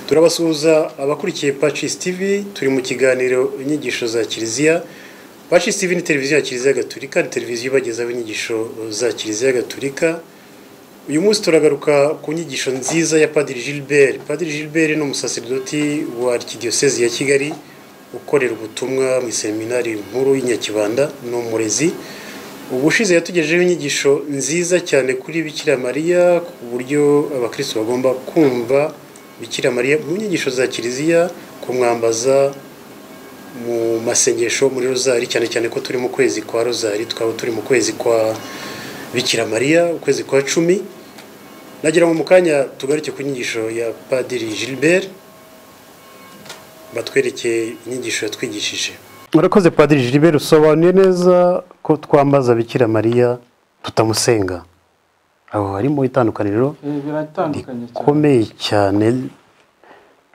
turabasuhuza abakurikiye pacis tv turi mu kiganiro inyigisho za kiliziya pacis tv ni televiziyo ya kiliziya gatulika ni televiziyo ibagezaho inyigisho za kiliziya gatulika uyu munsi turagaruka ku nyigisho nziza ya padiri gilbert padiri gilbert ni umusaseridoti wa arikidiyosezi ya kigali ukorera ubutumwa mu iseminari nkuru y'inyakibanda ni umurezi ubushize yatugejeho inyigisho nziza cyane kuri bikira mariya ku buryo abakristo bagomba kumva bikira mariya mu nyigisho za kiliziya kumwambaza mu masengesho muri rozari cyane cyane ko turi mu kwezi kwa rozari twaba turi mu kwezi kwa bikira mariya ukwezi kwa cumi nagira ngo mu kanya tugaruke ku nyigisho ya padiri gilbert batwereke inyigisho yatwigishije murakoze padiri gilbert usobanuye neza ko twambaza bikira mariya tutamusenga aho harimo itandukaniro rikomeye cyane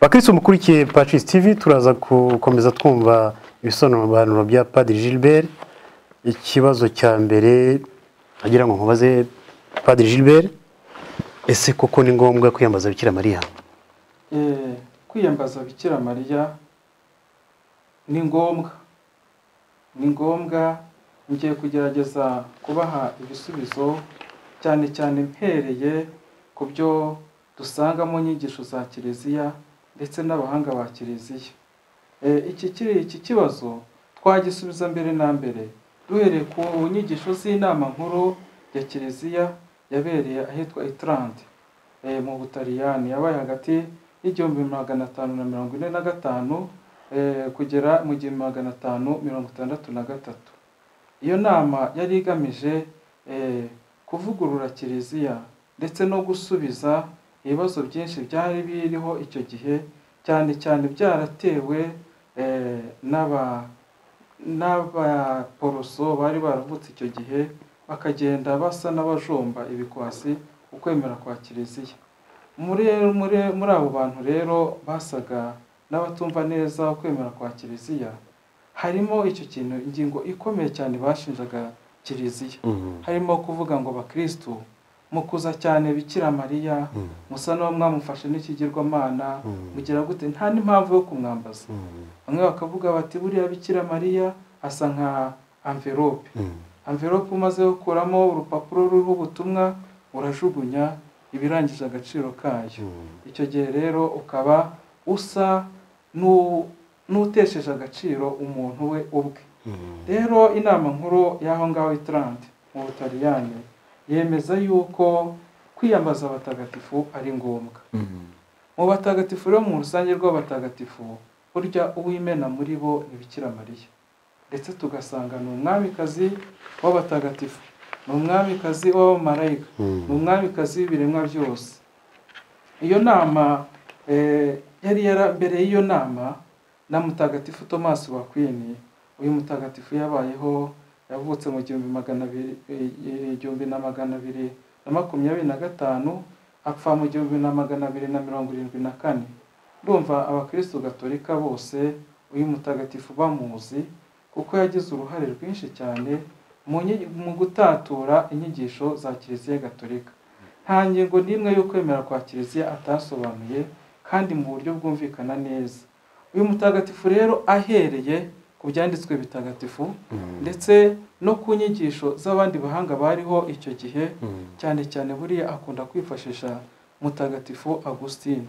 bakirisi umukurikiye pacisi tv turaza gukomeza twumva ibisobanuro bya padiri gilbert ikibazo cya mbere agira ngo nkubaze padiri gilbert ese koko ni ngombwa kwiyambaza bikira mariya kwiyambaza bikira mariya ni ngombwa ni ngombwa ngiye kugerageza kubaha ibisubizo cyane cyane mpereye ku byo dusanga mu nyigisho za kiliziya ndetse n'abahanga ba kiliziya iki kiri iki kibazo twagisubiza mbere na mbere duhereye ku nyigisho z'inama nkuru ya kiliziya yabereye ahitwa iturande mu butaliyani yabaye hagati y'igihumbi magana atanu na mirongo ine na gatanu kugera mu gihumbi magana atanu mirongo itandatu na gatatu iyo nama yari igamije kuvugurura kiliziya ndetse no gusubiza ibibazo byinshi byari biriho icyo gihe cyane cyane byaratewe n'abaporoso bari baravutse icyo gihe bakagenda basa n'abajomba ibikwasi ukwemera kwa kiliziya muri abo bantu rero basaga n'abatumva neza ukwemera kwa kiliziya harimo icyo kintu ingingo ikomeye cyane bashinjaga kiliziya harimo kuvuga ngo bakirisitu mukuza cyane bikira mariya musa n'uwo mwamufashe n'ikigirwamana mugira gute nta n'impamvu yo kumwambaza bamwe bakavuga bati buriya bikira mariya asa nka amverope amverope umaze gukuramo urupapuro ruriho ubutumwa urajugunya ibirangije agaciro kayo icyo gihe rero ukaba usa n'u n'utesheje agaciro umuntu we ubwe rero inama nkuru y'aho ngaho itarande mu butaliyani yemeza yuko kwiyambaza abatagatifu ari ngombwa mu batagatifu rero mu rusange rw'abatagatifu burya uwimena muri bo ntibikira mariya ndetse tugasanga ni umwamikazi w'abatagatifu ni umwamikazi w'abamarayika ni umwamikazi w'ibiremwa byose iyo nama yari yara mbere y'iyo nama na mutagatifu Thomas wa kwini uyu mutagatifu yabayeho yavutse mu gihumbi magana abiri igihumbi na magana abiri na makumyabiri na gatanu apfa mu gihumbi na magana abiri na mirongo irindwi na kane ndumva abakirisitu gatolika bose uyu mutagatifu bamuzi kuko yagize uruhare rwinshi cyane mu gutatura inyigisho za kiliziya gatolika nta ngingo n'imwe yo kwemera kwa kiliziya atasobanuye kandi mu buryo bwumvikana neza uyu mutagatifu rero ahereye ku byanditswe bitagatifu ndetse no ku nyigisho z'abandi bahanga bariho icyo gihe cyane cyane buriya akunda kwifashisha mutagatifu agusitine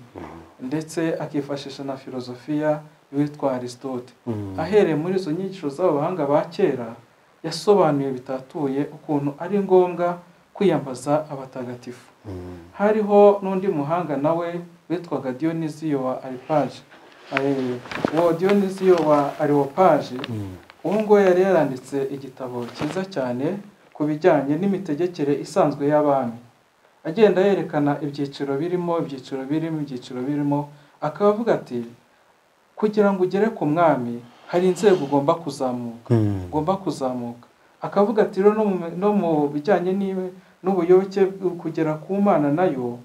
ndetse akifashisha na filozofiya witwa aristote ahereye muri izo nyigisho z'abahanga ba kera yasobanuye bitatuye ukuntu ari ngombwa kwiyambaza abatagatifu hariho n'undi muhanga nawe witwaga diyoniziyo wa aripaje uwo diyoniziyo wa ariwopaje uwo nguwo yari yaranditse igitabo cyiza cyane ku bijyanye n'imitegekere isanzwe y'abami agenda yerekana ibyiciro birimo ibyiciro birimo ibyiciro birimo akaba avuga ati kugira ngo ugere ku mwami hari inzego ugomba kuzamuka ugomba kuzamuka akavuga ati rero no mu bijyanye n'ubuyoboke kugera ku mana nayo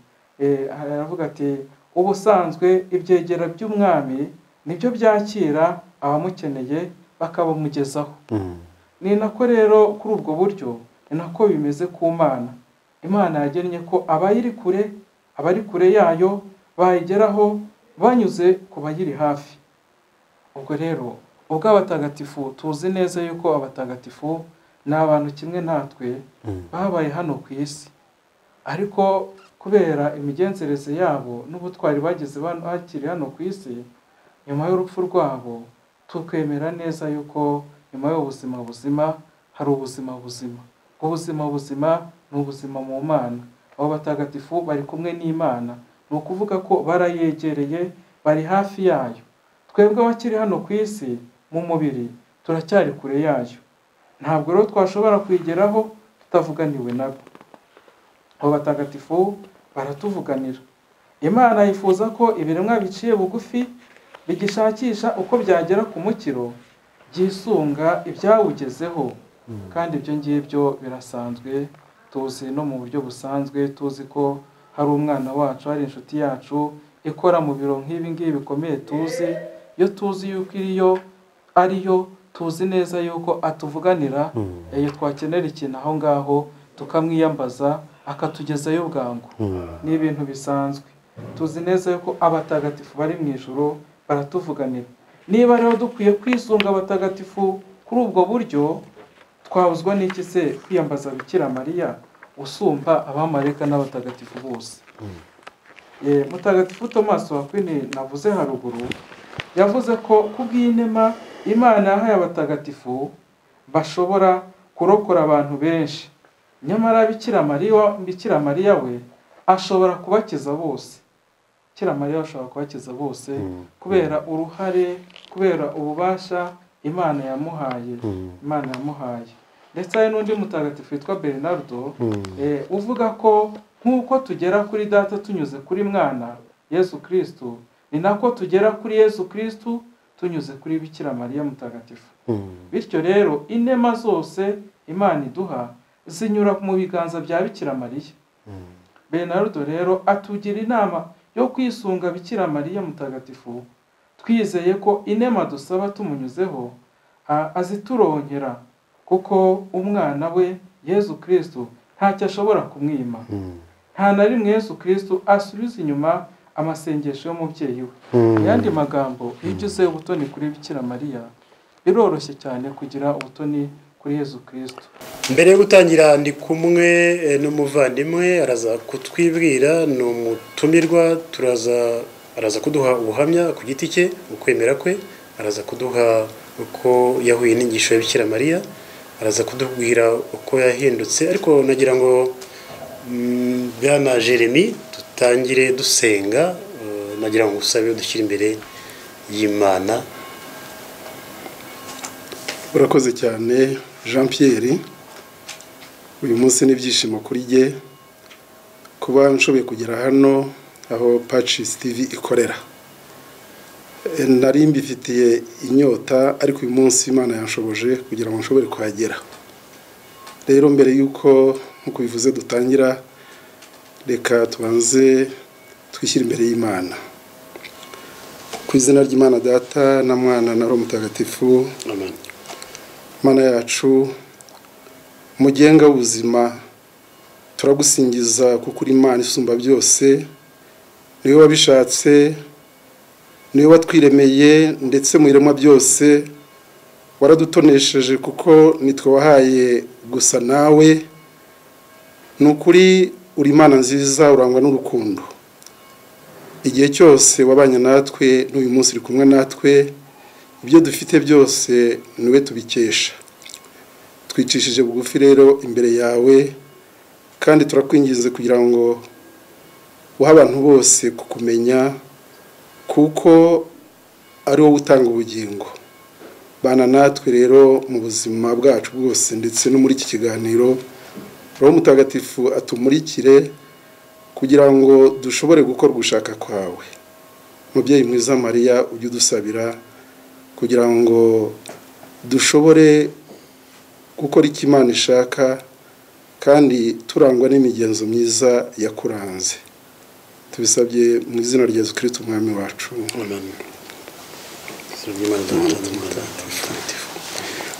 aravuga ati ubusanzwe ibyegera by'umwami nibyo byakira abamukeneye bakabamugezaho ni nako rero kuri ubwo buryo ni nako bimeze ku mana imana yagennye ko abayiri kure abari kure yayo bayigeraho banyuze ku bayiri hafi ubwo rero ubwo abatagatifu tuzi neza yuko abatagatifu ni abantu kimwe natwe babaye hano ku isi ariko kubera imigenzereze yabo n'ubutwari bagize bakiri hano ku isi nyuma y'urupfu rwabo tukwemera neza yuko nyuma y'ubuzima buzima hari ubuzima buzima ubwo buzima buzima ni ubuzima mu mana abo batagatifu bari kumwe n'imana ni ukuvuga ko barayegereye bari hafi yayo twebwe abakiri hano ku isi mu mubiri turacyari kure yayo ntabwo rero twashobora kuyigeraho tutavuganiwe nabo abo batagatifu baratuvuganira imana yifuza ko ibiremwa biciye bugufi bigishakisha uko byagera ku mukiro byisunga ibyawugezeho kandi ibyo ngibyo birasanzwe tuzi no mu buryo busanzwe tuzi ko hari umwana wacu hari inshuti yacu ikora mu biro nk'ibi ngibi bikomeye tuzi iyo tuzi yuko iriyo ariyo tuzi neza yuko atuvuganira iyo twakenera ikintu aho ngaho tukamwiyambaza akatugezayo bwangu ni ibintu bisanzwe tuzi neza yuko abatagatifu bari mu ijoro baratuvuganira niba rero dukwiye kwisunga abatagatifu kuri ubwo buryo twabuzwa n'iki se kwiyambaza bikira mariya usumba abamareka n'abatagatifu bose mutagatifu Thomas wakwine navuze haruguru yavuze ko kubw'inema imana yahaye abatagatifu bashobora kurokora abantu benshi nyamara bikira mariya we ashobora kubakiza bose kira mariya ashobora kubakiza bose kubera uruhare kubera ububasha imana yamuhaye imana yamuhaye ndetse hari n'undi mutagatifu witwa bernardo uvuga ko nk'uko tugera kuri data tunyuze kuri mwana yesu kirisitu ni nako tugera kuri yesu kirisitu tunyuze kuri bikira mariya mutagatifu bityo rero inema zose imana iduha zinyura mu biganza bya bikira mariya bernardo rero atugira inama yo kwisunga bikira mariya mutagatifu twizeye ko inema dusaba tumunyuzeho azituronkera kuko umwana we yesu kirisitu ntacyo ashobora kumwima nta na rimwe yesu kirisitu asubiza inyuma amasengesho y'umubyeyi we ayandi magambo iyo ugize ubutoni kuri bikira mariya biroroshye cyane kugira ubutoni kuri yesu kirisitu mbere yo gutangira ndi kumwe n'umuvandimwe araza kutwibwira ni umutumirwa turaza araza kuduha ubuhamya ku giti cye ukwemera kwe araza kuduha uko yahuye n'ingisho ya bikira mariya araza kudubwira uko yahindutse ariko nagira ngo bwana jeremy dutangire dusenga nagira ngo usabe dushyire imbere y'imana urakoze cyane jean Pierre uyu munsi n'ibyishimo kuri jye kuba nshoboye kugera hano aho pacisi tivi ikorera nari mbifitiye inyota ariko uyu munsi imana yanshoboje kugira ngo nshobore kuhagera rero mbere y'uko nk'uko bivuze dutangira reka tubanze twishyire imbere y'imana ku izina ry'imana data na mwana na roho mutagatifu mana yacu mugenga w'ubuzima turagusingiza kuko uri imana isumba byose niwe wabishatse niwe watwiremeye ndetse mu iremwa byose waradutonesheje kuko nitwe wahaye gusa nawe ni ukuri uri imana nziza urangwa n'urukundo igihe cyose wabanye natwe n'uyu munsi uri kumwe natwe ibyo dufite byose niwe tubikesha twicishije bugufi rero imbere yawe kandi turakwinginze kugira ngo uhe abantu bose kukumenya kuko ari wowe utanga ubugingo bana natwe rero mu buzima bwacu bwose ndetse no muri iki kiganiro roho mutagatifu atumurikire kugira ngo dushobore gukora ugushaka kwawe mubyeyi mwiza mariya ujye udusabira kugira ngo dushobore gukora icyo imana ishaka kandi turangwa n'imigenzo myiza yakuranze tubisabye mu izina rya zikiriti umwami wacu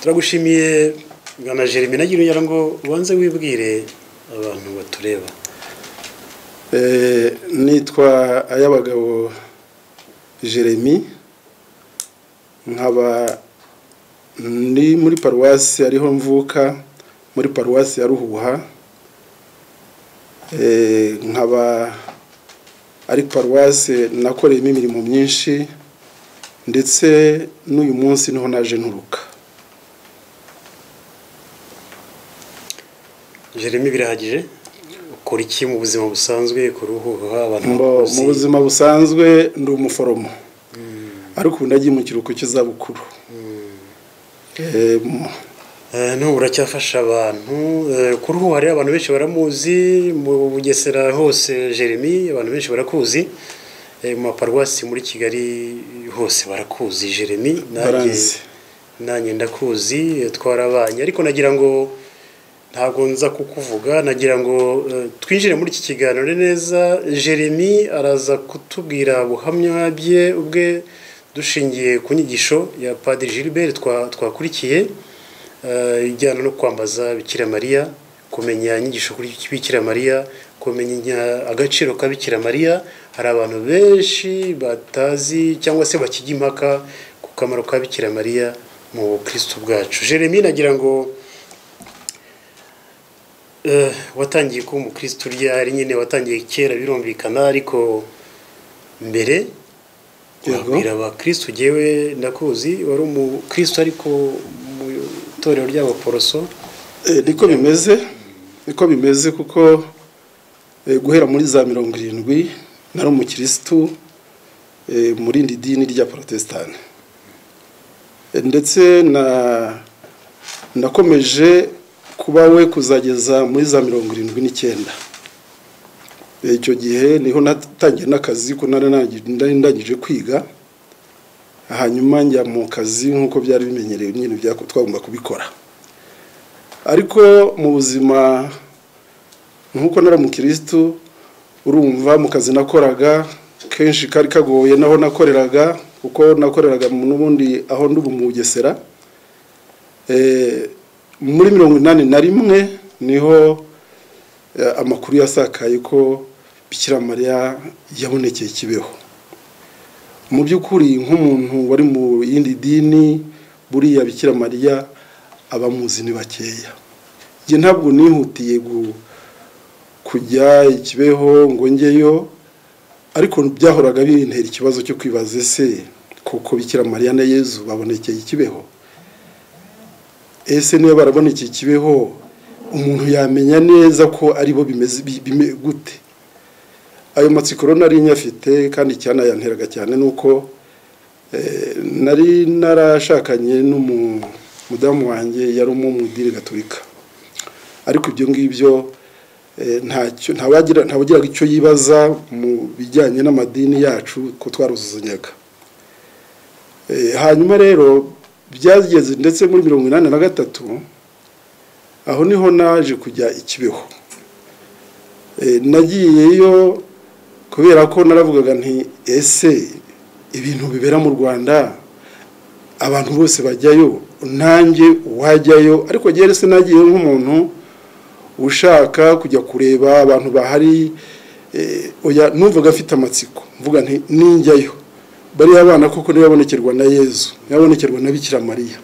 turagushimiye bwana jeremy nagira ugira ngo ubanze wibwire abantu batureba nitwa ay'abagabo jeremy nkaba ndi muri paruwasi ariho mvuka muri paruwasi ya ruhuha Eh, nkaba ari paruwasi nakoreyemo imirimo myinshi ndetse n'uyu munsi niho naje nturuka jeremy birahagije ukora iki mu buzima busanzwe ukora uhuha abantu Mbo, mu bakuzi buzima busanzwe ndi umuforomo ariko ubu ndagiye mu kiruhuko cy'izabukuru Eh, mu- Eh, no uracyafasha abantu Eh, kuri ubu hari abantu benshi baramuzi mu bugesera hose jeremy abantu benshi barakuzi Eh, mu maparuwasi muri kigali hose barakuzi jeremy Baranzi. nanjye ndakuzi eh, twarabanye ariko nagira ngo ntabwo nza kukuvuga nagira ngo eh, twinjire muri iki kiganiro neza jeremy araza kutubwira ubuhamya bye ubwe dushingiye ku nyigisho ya padiri gilbert twa- twakurikiye eh, ijyana no kwambaza bikira mariya kumenya inyigisho kuri bikira mariya kumenya agaciro ka bikira mariya hari abantu benshi batazi cyangwa se bakijya impaka ku kamaro ka bikira mariya mu bukristo bwacu jeremy nagira ngo eh, watangiye kuba umukristo ryari nyine watangiye kera birumvikana ariko mbere Yego. wabwira abakristo ugewe ndakuzi wari umukristo ariko mu itorero ry'abaporoso Eh, niko bimeze niko bimeze kuko eh, guhera muri za mirongo irindwi nari umukirisitu eh, mu rindi dini rya porotesitanti Eh, ndetse na nakomeje kuba we kuzageza muri za mirongo irindwi n'icyenda Eh, icyo gihe niho natangiye n'akazi ko nari nagi- nari ndangije kwiga hanyuma njya mu kazi nk'uko byari bimenyerewe nyine byako- twagomba kubikora ariko mu buzima nk'uko nari umukirisitu urumva mu kazi nakoraga kenshi kari kagoye naho nakoreraga kuko nakoreraga mu- n'ubundi aho ndi ubu mu bugesera Eh, muri mirongo inani na rimwe niho eh, amakuru yasakaye ko bikira mariya yabonekeye kibeho mu by'ukuri nk'umuntu wari mu yindi dini buriya bikira mariya abamuzi ni bakeya njye ntabwo nihutiye gu- kujya ikibeho ngo njyeyo ariko byahoraga bintera ikibazo cyo kwibaza ese kuko bikira mariya na yezu babonekeye ikibeho ese niba barabonekeye ikibeho umuntu yamenya neza ko aribo bimeze bi- bime- gute ayo matsiko rero nari nyafite kandi icyanayanteraga cyane ni uko Eh, nari narashakanye n'umudamu wanjye yari umumudiri gaturika ariko ibyo ngibyo eh, ntacyo ntawagira ntawagiraga icyo yibaza mu bijyanye n'amadini yacu ko twaruzuzanyaga Eh, hanyuma rero byageze ndetse muri mirongo inani na gatatu aho niho naje kujya ikibeho Eh, nagiyeyo kubera ko naravugaga nti ese ibintu bibera mu rwanda abantu bose bajyayo nanjye wajyayo ariko njyewe rese nagiye nk'umuntu ushaka kujya kureba abantu bahari eh, oya numvaga afite amatsiko mvuga nti ninjyayo bariya abana koko ntibabonekerwa na yezu ntibabonekerwa na bikira mariya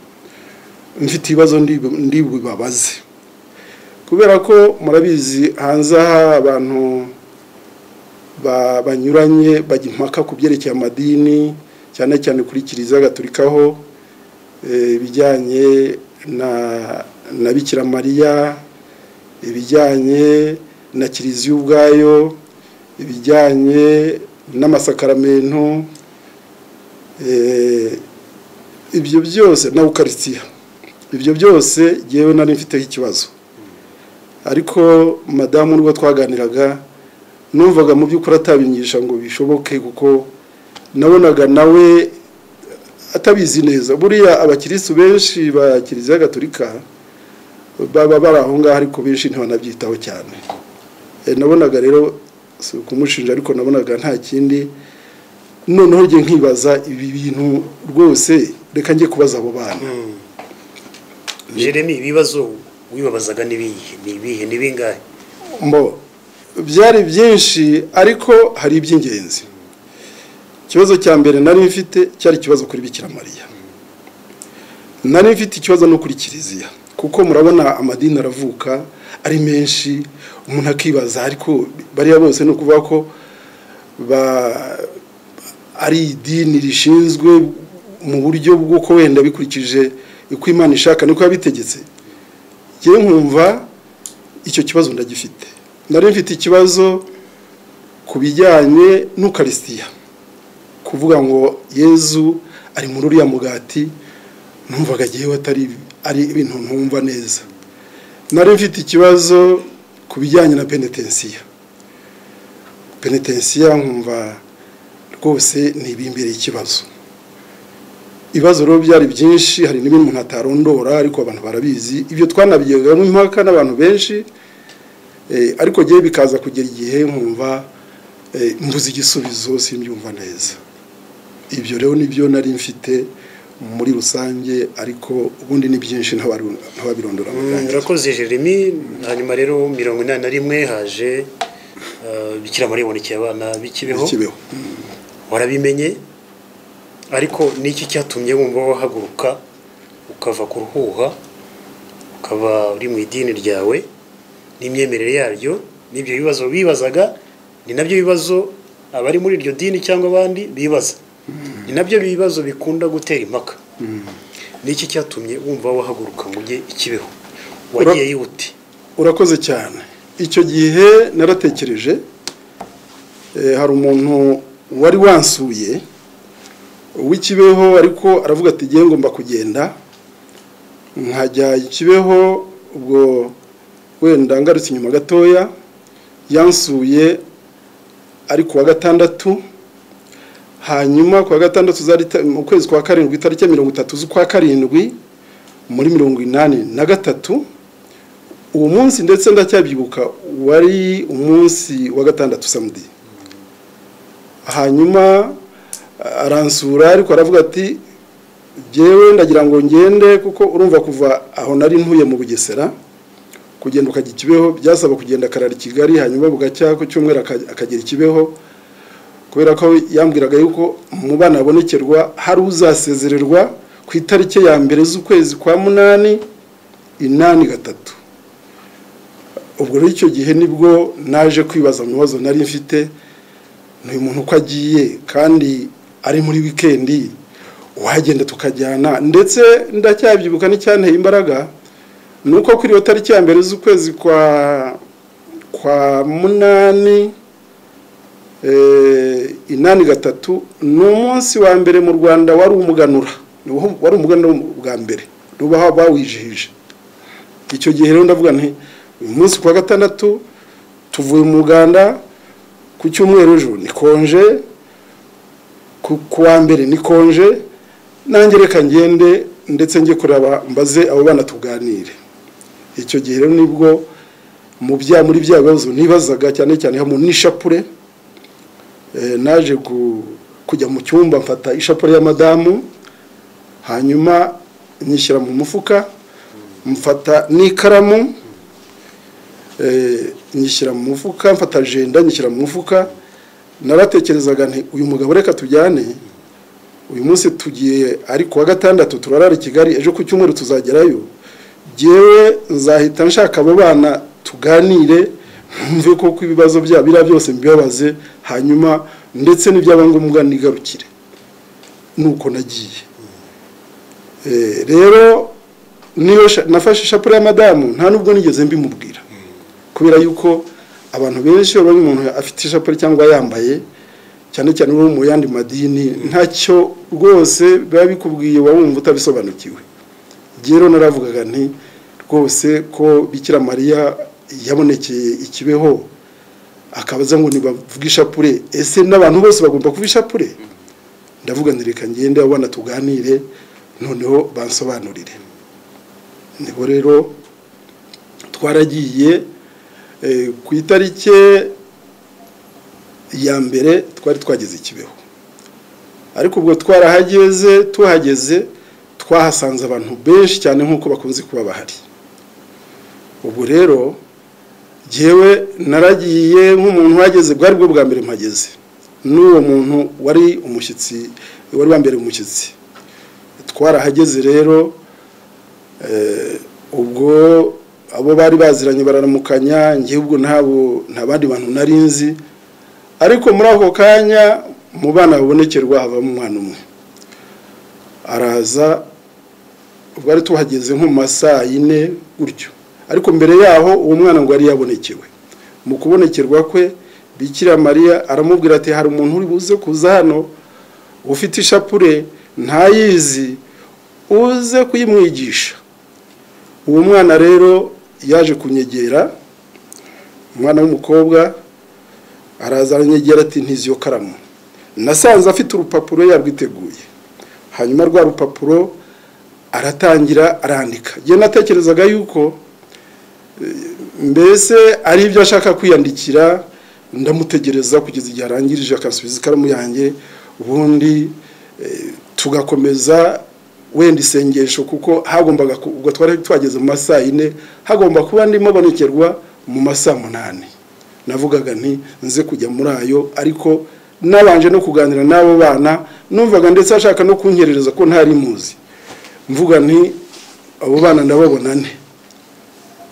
mfite ibibazo ndi- ndibubabaze kubera ko murabizi hanze aha abantu ba- banyuranye bajya impaka ku byerekeye amadini cyane cyane kuri kiliziya gaturika ho eh, ibijyanye na na bikira mariya ibijyanye na kiliziya ubwayo ibijyanye n'amasakaramentu eh, ibyo byose na ukarisitiya ibyo byose yewe nari mfiteho ikibazo ariko madamu n'ubwo twaganiraga numvaga mu by'ukuri atabinyigisha ngo bishoboke kuko nabonaga nawe atabizi neza buriya abakirisitu benshi ba kiliziya gaturika baba bari aho ngaho ariko benshi ntibanabyitaho cyane Eh, nabonaga rero si ukumushinja ariko nabonaga nta kindi noneho njye nkibaza ibi bintu rwose reka njye kubaza abo bana jeremy ibibazo wibabazaga n'ibihe ni ibihe ni bingahe mbo byari byinshi ariko hari iby'ingenzi ikibazo cya mbere nari mfite cyari ikibazo kuri bikira mariya nari mfite ikibazo no kuri kiliziya kuko murabona amadini aravuka ari menshi umuntu akibaza ariko bariya bose ni ukuvuga ko ari idini rishinzwe mu buryo bw'uko wenda bikurikije uko imana ishaka niko yabitegetse ngewe nkumva icyo kibazo ndagifite nari mfite ikibazo ku bijyanye n'ukarisitiya kuvuga ngo yezu ari muri uriya mugati numvaga agiyeho atari ari ibintu ntumva neza nari mfite ikibazo ku bijyanye na penetensiya penetensiya nkumva rwose ni ibimbereye ikibazo ibibazo rero byari byinshi hari n'ibindi umuntu atarondora ariko abantu barabizi ibyo twanabigegamo impaka n'abantu benshi ariko ngewe bikaza kugera igihe nkumva mbuze igisubizo simbyumva neza ibyo rero nibyo nari mfite muri rusange ariko ubundi ni byinshi ntababirondora murakoze jeremy hanyuma rero mirongo inani na rimwe haje bikira muri ibonekeye abana b'ikibeho ikibeho warabimenye ariko n'iki cyatumye wumva wahaguruka ukava ku ruhuha ukaba uri mu idini ryawe n'imyemerere yaryo n'ibyo bibazo bibazaga ni nabyo bibazo abari muri iryo dini cyangwa abandi bibaza ni nabyo bibazo bikunda gutera impaka n'iki cyatumye wumva wahaguruka ngo ujye ikibeho wagiye yihute urakoze cyane icyo gihe naratekereje eh, hari umuntu wari wansuye w'ikibeho ariko aravuga ati ngiye ngomba kugenda nkajya ikibeho ubwo wenda ngarutse inyuma gatoya yansuye ari kuwa gatandatu hanyuma kuwa gatandatu zari ta- mu kwezi kwa karindwi itariki ya mirongo itatu z'ukwa karindwi muri mirongo inani na gatatu uwo munsi ndetse ndacyabyibuka wari umunsi wa gatandatu samedi hanyuma a- aransura ariko aravuga ati jyewe ndagira ngo ngende kuko urumva kuva aho nari ntuye mu bugesera kugenda ukajya ikibeho byasaba kugenda akarara i kigali hanyuma bugacya ku cyumweru aka- akagera ikibeho kubera ko yambwiraga yuko mu bana abonekerwa hari uzasezererwa ku itariki ya mbere z'ukwezi kwa munani inani gatatu ubwo rero icyo gihe nibwo naje kwibaza mu bibazo nari mfite ni uyu muntu uko agiye kandi ari muri wikendi wagenda tukajyana ndetse ndacyabyibuka n'icyanteye imbaraga ni uko kuri iyo tariki ya mbere z'ukwezi kwa kwa munani eh, inani gatatu ni umunsi wa mbere mu rwanda wari umuganura Ni wo- wari umuganura bwa mbere n'ubu bawijihije icyo gihe rero ndavuga nti uyu munsi kuwa gatandatu tuvuye mu uganda ku cyumweru ejo ni konje ku ku wa mbere ni konje nanjye reka ngende ndetse njye kureba mbaze abo bana tuganire icyo gihe rero nibwo mu bya muri bya bibazo nibazaga cyane cyane hamwe n'ishapure eh, naje gu- kujya mu cyumba mfata ishapure ya madamu hanyuma nyishyira mu mufuka mfata n'ikaramu eh, nyishyira mu mufuka mfata ajenda nyishyira mu mufuka naratekerezaga nti uyu mugabo reka tujyane uyu munsi tugiye ari kuwa gatandatu turarara i kigali ejo ku cyumweru tuzagerayo ngewe nzahita nshaka abo bana tuganire ntumve koko ibibazo byabo biriya byose mbibabaze hanyuma ndetse n'ibyaba ngombwa nigarukire nuko nagiye Eh, rero niyo sha- nafashe ishapure ya madamu nta nubwo nigeze mbimubwira kubera yuko abantu benshi baba umuntu afite ishapure cyangwa yambaye cyane cyane uwo mu yandi madini ntacyo rwose biba bikubwiye wumva utabisobanukiwe rero naravugaga nti rwose ko bikira mariya yabonekeye ikibeho akabaza ngo ntibavuge ishapure ese n'abantu bose bagomba kuba ishapure ndavuga nti reka ngende abana tuganire noneho bansobanurire nibo rero twaragiye eh, ku itariki ya mbere twari twageze ikibeho ariko ubwo twarahageze tuhageze twahasanze abantu benshi cyane nk'uko bakunze kuba bahari ubwo rero jyewe naragiye nk'umuntu uhageze bwari bwo bwa mbere mpageze n'uwo muntu wari umushyitsi wari wambereye umushyitsi twarahageze rero ubwo abo bari baziranye bararamukanya igihugu ntabwo nta bandi bantu nari nzi ariko muri ako kanya mu bana babonekerwa havamo umwana umwe araza bari tuhageze nko mu ma saa yine gutyo ariko mbere yaho uwo mwana ngo yari yabonekewe mu kubonekerwa kwe bikira mariya aramubwira ati hari umuntu uri buze kuza hano ufite ishapure ntayizi uze kuyimwigisha uwo mwana rero yaje kunyegera umwana w'umukobwa araza aranyegera ati ntizi iyo karamu nasanze afite urupapuro yarwiteguye hanyuma rwa rupapuro aratangira arandika njye natekerezaga yuko mbese ari ibyo ashaka kwiyandikira ndamutegereza kugeza igihe arangirije akasubiza ikaramu yanjye ubundi tugakomeza wenda isengesho kuko hagombaga ubwo twari tuhageze mu masaha yine hagomba kuba ndimo abonekerwa mu masaha munani navugaga nti nze kujya muri ayo ariko nabanje no kuganira n'abo bana numvaga ndetse ashaka no kunyerereza ko ntari muzi mvuga nti abo bana ndababona ne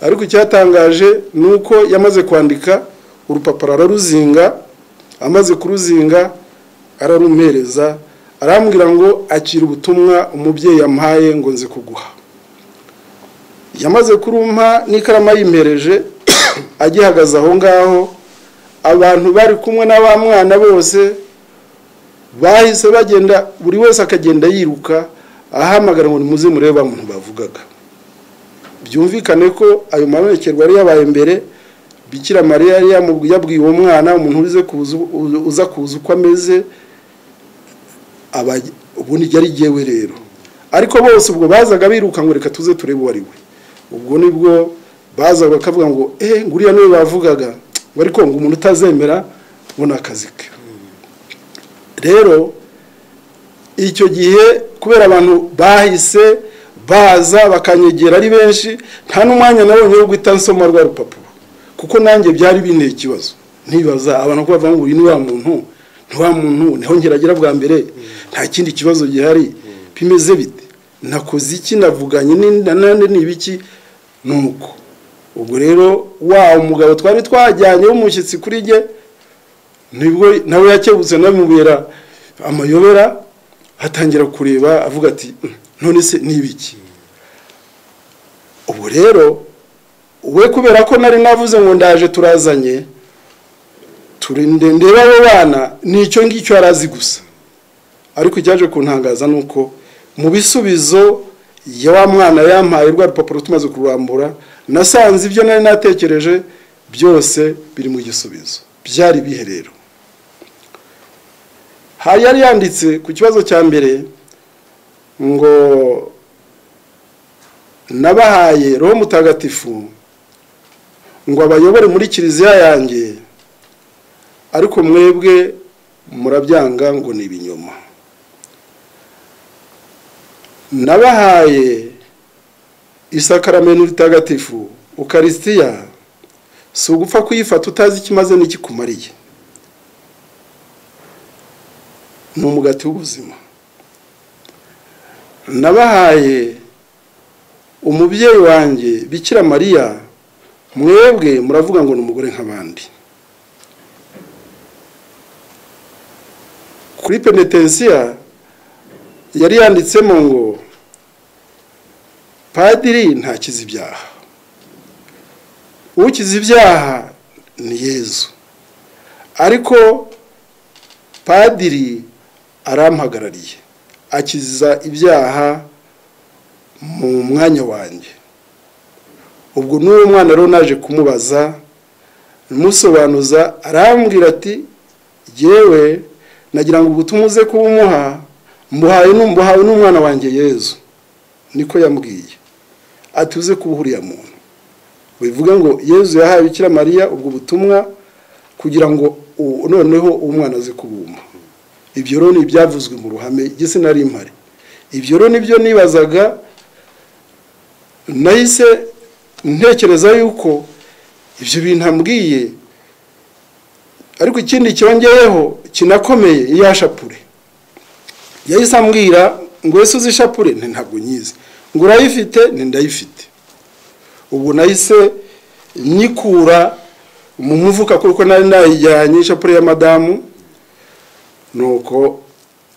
ariko icyatangaje ni uko yamaze kwandika urupapuro araruzinga amaze kuruzinga ararumereza arambwira ngo akira ubutumwa umubyeyi yamuhaye ngo nze kuguha yamaze kurumpa n'ikaramu ayimereje agihagaze aho ngaho abantu bari kumwe n'aba mwana bose bahise bagenda buri wese akagenda yiruka ahamagara ngo nimuze murebe abantu bavugaga byumvikane ko ayo maberekerwa yari yabaye mbere bikira mariya yari yabwiye uwo mwana umuntu uza kuza uko ameze ubundi yari yewe rero ariko bose ubwo bazaga biruka ngo reka tuze turebe uwo ari we ubwo nibwo bazaga bakavuga ngo eee nguriya niwe bavugaga bari konga umuntu utazemera ngo ni akazi ke rero icyo gihe kubera abantu bahise baza bakanyegera ari benshi nta n'umwanya nabonye wo guhita nsoma rwa rupapuro kuko nanjye byari binteye ikibazo ntibaza abantu ko bavuga ngo uyu ni wa muntu ni wa muntu niho ngeragera bwa mbere nta kindi kibazo gihari bimeze bite nakoze iki navuganye nanone ni ibiki ni uko ubwo rero wa umugabo twari twajyanye w'umushyitsi kuri jye nibwo nawe yakebutse n'amubera amayobera atangira kureba avuga ati none se n'ibiki ubu rero we kubera ko nari navuze ngo ndaje turazanye ndeba abo bana nicyo ngicyo yari azi gusa ariko icyaje kuntangaza ni uko mu bisubizo ya wa mwana yampaye rwa rupapuro tumaze kururambura nasanze ibyo nari natekereje byose biri mu gisubizo byari biherero hari yari yanditse ku kibazo cya mbere ngo nabahaye roho mutagatifu ngo abayobore muri kiliziya yanjye ariko mwebwe murabyanga ngo ni ibinyoma nabahaye isakaramento ritagatifu ukarisitiya si ugupfa kuyifata utazi ikimaze n'ikikumariye ni umugati w'ubuzima nabahaye umubyeyi wanjye bikira mariya mwebwe muravuga ngo ni umugore nk'abandi kuri penetensiya yari yanditsemo ngo padiri ntakize ibyaha ukize ibyaha ni yezu ariko padiri arampagarariye akiza ibyaha mu mwanya wanjye ubwo n'uwo mwana rero naje kumubaza musobanuza arambwira ati yewe nagira ngo ubutumwa uze kubumuha mbuhawe n'umwana wanjye yezu niko yambwiye atuze kuba uriya muntu bivuga ngo yezu yahaye bikira mariya ubwo butumwa kugira ngo noneho umwana aze kubuma ibyo rero ni ibyavuzwe mu ruhame igitsina mpari ibyo rero nibyo nibazaga nahise ntekereza yuko ibyo bintu ambwiye ariko ikindi cyongeyeho kinakomeye iya shapure yahise ambwira ngo ese uzi ishapure nti ntabwo nyizi ngo urayifite ni ndayifite ubu nahise nyikura mu mufuka kuko nari nayijyanye ishapure ya madamu nuko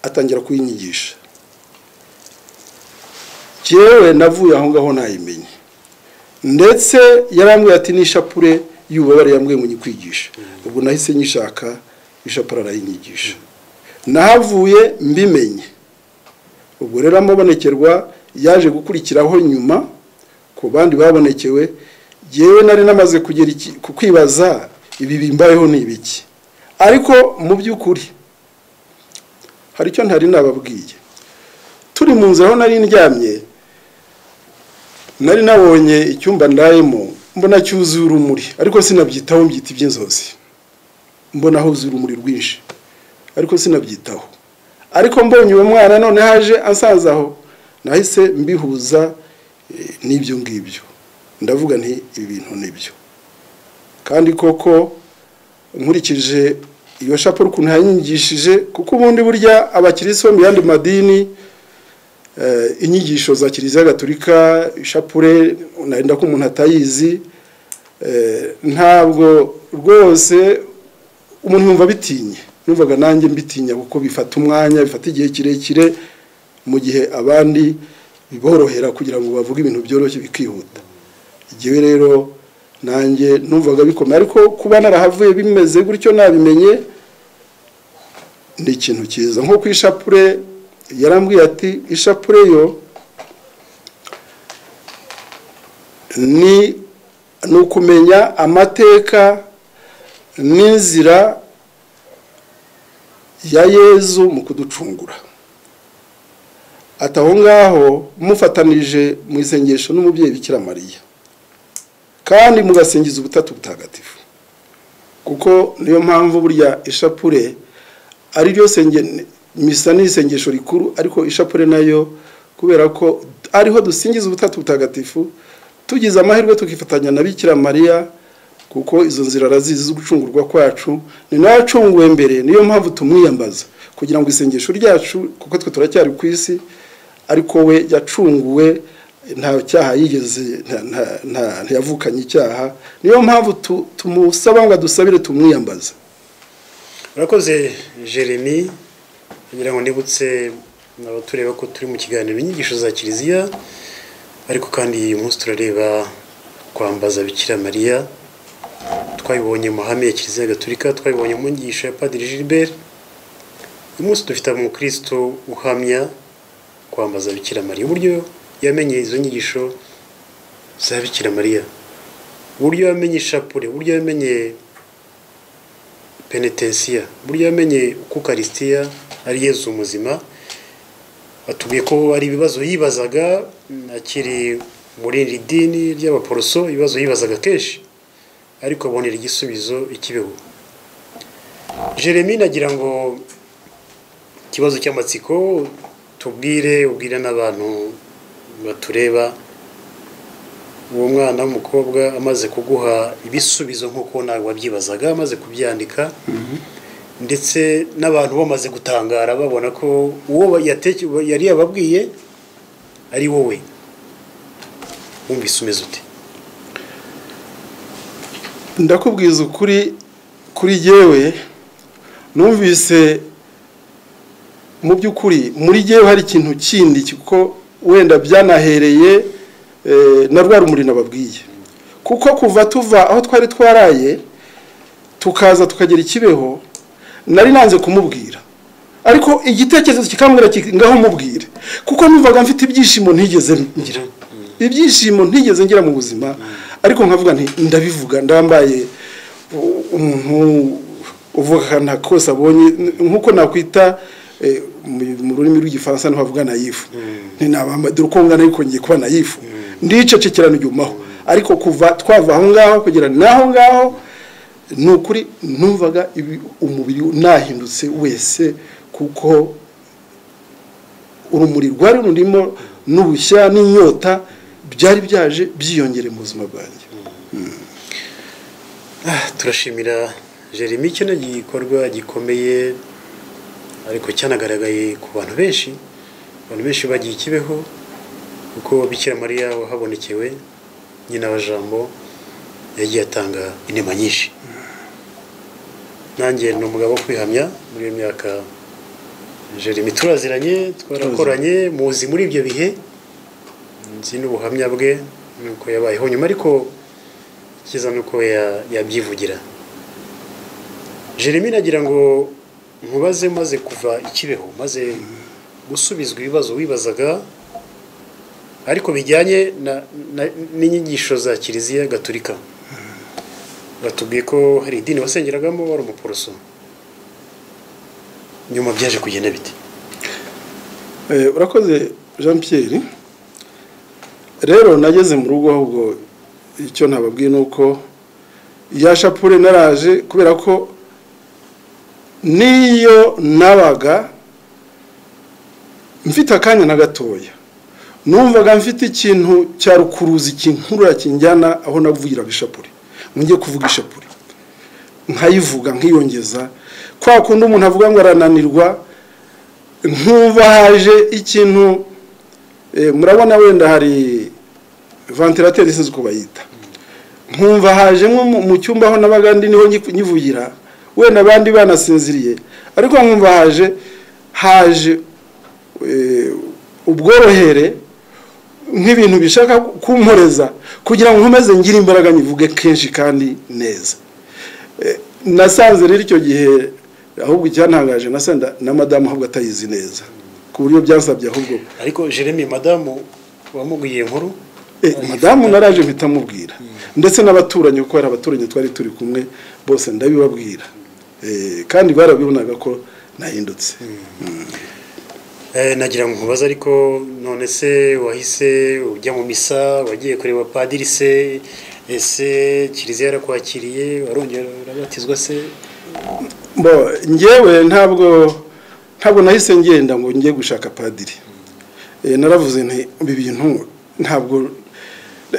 atangira kuyinyigisha yewe navuye aho ngaho nayimenye ndetse yarambwira ati n'ishapure y'ububabare yambwiye ngo nyikwigishe ubwo nahise nyishaka ishapure arayinyigisha nahavuye mbimenye ubwo rero amubonekerwa yaje gukurikiraho nyuma ku bandi babonekewe yewe nari namaze kugera kwibaza ibi bimbayeho ni ibiki ariko mu by'ukuri hari icyo ntari nababwiye turi mu nzira aho nari ndyamye nari nabonye icyumba ndayemo mbona cyuzuye urumuri ariko sinabyitaho mbyita iby'inzozi mbona huzuye urumuri rwinshi ariko sinabyitaho ariko mbonye uwo mwana none haje asanzaho nahise mbihuza n'ibyo ngibyo ndavuga nti ibi bintu nibyo kandi koko nkurikije iyo shapure ukuntu yanyigishije kuko ubundi burya abakirisi bo mu yandi madini inyigisho za kiliziya gatolika ishapure narinda ko umuntu atayizi ntabwo rwose umuntu yumva bitinye numvaga nanjye mbitinya kuko bifata umwanya bifata igihe kirekire mu gihe abandi biborohera kugira ngo bavuge ibintu byoroshye bikihuta igihe rero nanjye numvaga bikomeye ariko kuba narahavuye bimeze gutyo nabimenye ni ikintu cyiza nko ku ishapure yarambwiye ati ishapure yo ni ukumenya amateka n'inzira ya yezu mu kuducungura ataho ngaho mufatanije mu isengesho n'umubyeyi bikira mariya kandi mugasingiza ubutatu butagatifu kuko niyo mpamvu burya ishapure ari ryo sengene misa ni isengesho rikuru ariko ishapure nayo kubera ko ariho dusingiza ubutatu butagatifu tugize amahirwe tukifatanya na bikira mariya kuko izo nzira arazizi zo gucungurwa kwacu ni nawe acunguwe mbere niyo mpamvu tumwiyambaza kugira ngo isengesho ryacu kuko twe turacyari ku isi ariko we yacunguwe nta cyaha yigeze ntiyavukanye icyaha niyo mpamvu tumusaba ngo adusabire tumwiyambaza urakoze jeremy kugira ngo nibutse abatureba ko turi mu kiganiro inyigisho za kiliziya ariko kandi uyu munsi turareba kwambaza bikira mariya twabibonye mu mahame ya kiliziya gaturika twabibonye mu nyigisho ya padiri gilbert uyu munsi dufite umukristo uhamya kwambaza bikira mariya uburyo yamenye izo nyigisho za bikira mariya uburyo yamenye ishapure uburyo yamenye penetensiya uburyo yamenye kukarisitiya ari yezu muzima batubwiye ko ari ibibazo yibazaga akiri muri iri dini ry'abaporoso ibibazo yibazaga kenshi ariko abonera igisubizo ikibeho jeremy nagira ngo ikibazo cy'amatsiko tubwire ubwira n'abantu batureba uwo mwana w'umukobwa amaze kuguha ibisubizo nk'uko nawe wabyibazaga amaze kubyandika ndetse n'abantu bamaze gutangara babona ko uwo yari yababwiye ari wowe wumvise umeze ute ndakubwiza ukuri kuri yewe numvise mu by'ukuri muri yewe hari ikintu kindi kuko wenda byanahereye na rwa rumuri nababwiye kuko kuva tuva aho twari twaraye tukaza tukagera ikibeho nari nanze kumubwira ariko igitekerezo kikambwira ngaho mubwire kuko numvaga mfite ibyishimo ntigeze ngira ibyishimo ntigeze ngira mu buzima ariko nkavuga nti ndabivuga ndambaye umuntu uvugana kose abonye nk'uko nakwita mu rurimi rw'igifaransa ntibavuga nayifu dore uko ngana ariko ngiye kuba nayifu ndicecekera ntibyumaho ariko kuva twava aho ngaho kugera n'aho ngaho ni ukuri numvaga umubiri nahindutse wese kuko urumuri rwari rurimo n'ubushya n'inyota byari byaje byiyongere mu buzima bwanjye turashimira jeremy icyo ni igikorwa gikomeye ariko cyanagaragaye ku bantu benshi abantu benshi bagiye i kibeho kuko bikira mariya wahabonekewe nyina wa jambo yagiye atanga inema nyinshi nanjye ni umugabo wo kwihamya muri iyo myaka jeremy turaziranye twarakoranye muzi muri ibyo bihe nzi n'ubuhamya bwe nuko yabayeho nyuma ariko icyiza ni uko ya- yabyivugira jeremy nagira ngo nkubaze maze kuva i kibeho maze gusubizwa ibibazo wibazaga ariko bijyanye na- na- n'inyigisho za kiliziya gaturika batubwiye ko hari idini wasengeragamo wari umuporoso nyuma byaje kugenda bite Eh, urakoze jean pierre rero nageze mu rugo ahubwo icyo nababwiye ni uko ya shapure naraje kubera ko n'iyo nabaga mfite akanya na gatoya numvaga mfite ikintu cya rukuruzi kinkurura kinjyana aho navugiraga ishapure ngiye kuvuga ishapure nkayivuga nkiyongeza kwa kundi umuntu avuga ngo arananirwa nkuba haje ikintu eh, murabona wenda hari ventilateri sinzi uko bayita nkumva haje nko mu- mu cyumba aho nabaga ndi niho nyi- nyivugira wenda abandi banasinziriye ariko nkumva haje haje eh, ubworohere nk'ibintu bishaka kumporeza kugira ngo nkomeze ngire imbaraga nyivuge kenshi kandi neza nasanze rero icyo gihe ahubwo icyantangaje nasanze na madamu ahubwo atayizi neza ku buryo byansabye ahubwo ariko jeremy madamu wamubwiye inkuru Eh, madamu naraje mpita mubwira ndetse n'abaturanyi kuko hari abaturanyi twari turi kumwe bose ndabibabwira Eh, kandi barabibonaga ko nahindutse Eh, nagira ngo nkubaze ariko none se wahise ujya mu misa wagiye kureba padiri se ese kiliziya yarakwakiriye warongera urabatizwa se bo njyewe ntabwo ntabwo nahise ngenda ngo njye gushaka padiri Eh, naravuze nti ibi bintu ntabwo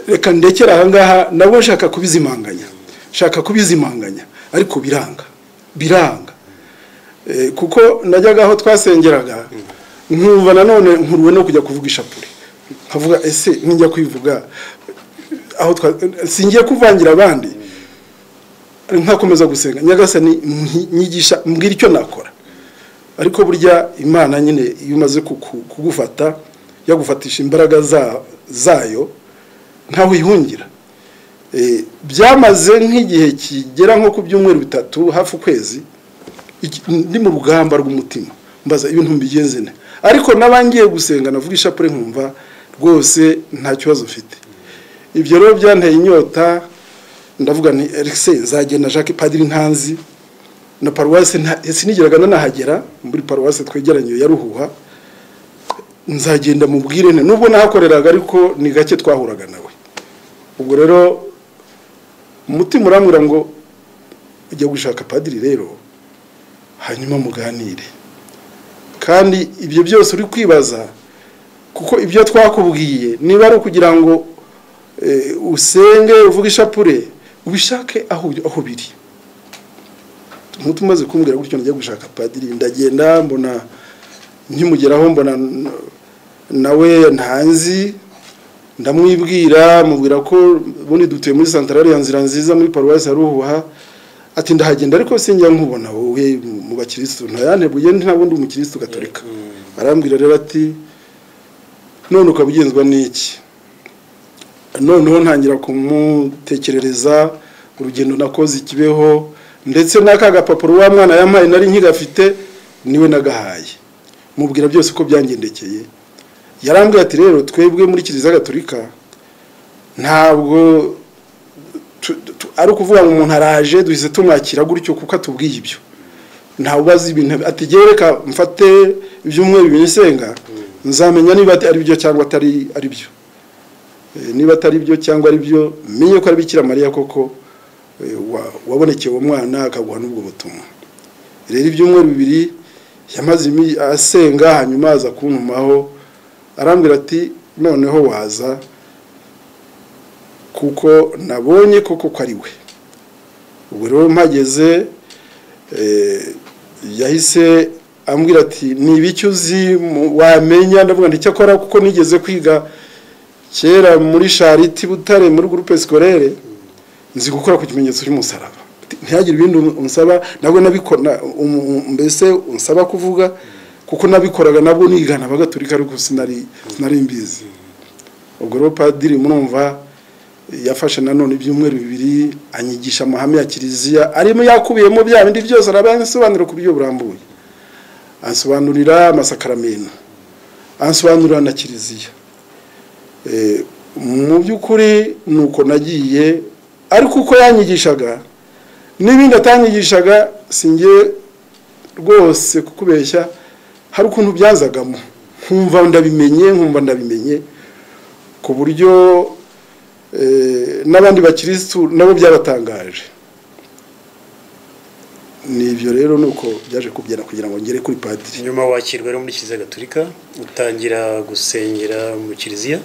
reka ndekere ahangaha nabwo nshaka kubizimanganya nshaka kubizimanganya ariko biranga biranga Eh, kuko najyaga aho twasengeraga nkumva nanone nkuruwe no kujya kuvuga ishapure nkavuga ese nijya kwivuga aho twa singiye kuvangira abandi nkakomeza gusenga nyagasani mpi- nyigisha mbwira icyo nakora ariko burya imana nyine iyo umaze kuku- kugufata yagufatisha imbaraga za- zayo ntawe uyihungira Eh, byamaze nk'igihe kigera nko ku byumweru bitatu hafi ukwezi iki- ndi mu rugamba rw'umutima mbaza ibintu mbigenze nte ariko n'abangiye gusenga navuga ishapure nkumva rwose nta kibazo mfite ibyo rero byanteye inyota ndavuga nti erise nzajye na jacques padiri ntanzi na paruwasi nta- sinigeraga nanahagera muri paruwasi twegeranye ya ruhuha nzagenda mubwire nte nubwo nahakoreraga ariko ni gake twahuraga nawe ubwo rero umutima urambwira ngo ujya gushaka padiri rero hanyuma muganire kandi ibyo byose uri kwibaza kuko ibyo twakubwiye niba ari ukugira ngo eh, usenge uvuge ishapure ubishake aho aho biri umuti umaze kumbwira gutyo njya gushaka padiri ndagenda mbona nkimugeraho mbona n- nawe ntanzi ndamwibwira mubwira ko ubundi dutuye muri santarari ya nzira nziza muri paruwasi ya ruhuha ati ndahagenda ariko sinjya nkubona wowe mu bakirisitu ntayanteguye ntabundi umukirisitu gaturika arambwira rero ati none ukaba ugenzwa n'iki noneho ntangira kumutekerereza urugendo nakoze ikibeho ndetse n'aka gapapuro wa mwana yampaye nari nkigafite niwe nagahaye mubwira byose uko byangendekeye yarambwira ati rero twebwe muri kiliziya gatolika ntabwo tu- tu- ari ukuvuga ngo umuntu araje duhise tumwakira gutyo kuko atubwiye ibyo ntabwo azi ibintu ati "Jyewe reka mfate ibyumweru bibiri nsenga nzamenya niba ari byo cyangwa atari ari byo Eh, niba atari byo cyangwa ari byo menye ko ari bikira mariya koko eh, wa- wabonekeye uwo mwana akaguha n'ubwo butumwa rero ibyumweru bibiri yamaze imi- asenga hanyuma aza kuntumaho arambwira ati noneho waza kuko nabonye koko ko ari we ubwo rero mpageze eh, yahise ambwira ati ni ibiki uzi mu- wamenya ndavuga ngo icyakora kuko nigeze kwiga kera muri chariti butare muri gurupe sikorere nzi gukora ku kimenyetso cy'umusaraba ntihagire ibindi unsaba nabwo nabikora um- um- mbese unsaba kuvuga kuko nabikoraga nabwo nigana abagatulika ariko sinari sinari mbizi ubwo rero padiri murumva yafashe nanone ibyumweru bibiri anyigisha amahame ya kiliziya arimo yakubiyemo bya bindi byose araba yansobanura ku buryo burambuye ansobanurira amasakaramento ansobanurira na kiliziya Eh, mu by'ukuri ni uko nagiye ariko uko yanyigishaga n'ibindi atanyigishaga sinjye rwose kukubeshya hari ukuntu byazagamo nkumva ndabimenye nkumva ndabimenye ku buryo eh, n'abandi bakirisitu nabo byabatangaje ni ibyo rero ni uko byaje kubyara kugira ngo ngere kuri padiri nyuma wakirwa rero muri kiliziya gatulika utangira gusengera mu kiliziya